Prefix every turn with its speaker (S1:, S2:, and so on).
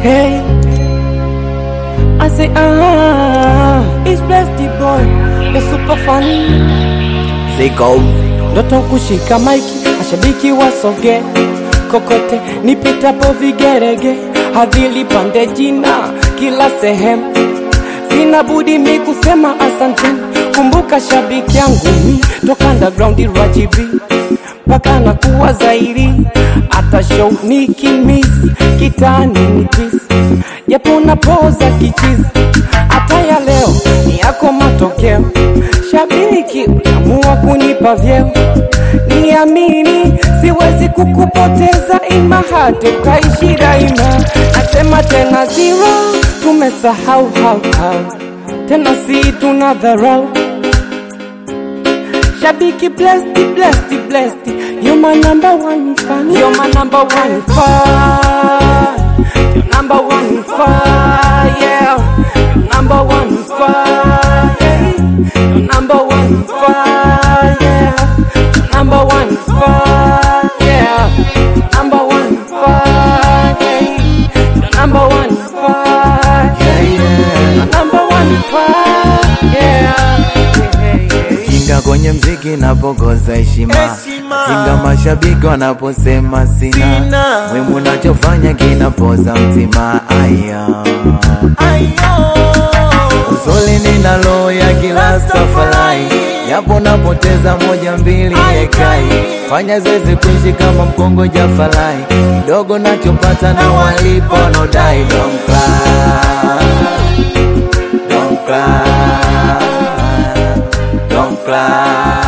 S1: Hey, I say ah, it's blessed the boy, the super fun. Say go. Ndoto kushika maiki, mashabiki wasoge kokote, nipitapo vigerege, hadhili pande jina kila sehemu sina budi mi kusema asanteni. Kumbuka shabiki yangu mi toka underground rajibi mpaka na kuwa zaidi, hata show nikimiss kitani nitis, japo napoza kichizi, hata ya leo ni yako matokeo. Shabiki uliamua kunipa vyeo, niamini siwezi kukupoteza ima hata ukaishi daima. Nasema tena zero, tumesahau hau hau, tena si tuna dharau Shabiki blessed, blessed, blessed. You're my number one fan. You're my number one fan. You're number one fan. Yeah. You're number one fan. Yeah. You're number one fan. Yeah. You're number one fan. Yeah. Number one fan. Yeah. You're number one fan. Yeah. You're number one fan. Yeah. Yeah, yeah, yeah.
S2: Kinga kwenye mziki napokosa heshima,
S3: Heshima.
S2: kinga mashabiki wanaposema sina,
S3: Sina.
S2: mwimu nachofanya kinapoza mtima. Aya, uzuri nina roho ya kila safari, yapo napoteza moja mbili ekai, fanya zezi kuishi kama mkongo jafarai, kidogo nachopata na walipo wanaodai. Don't cry, don't cry, don't cry.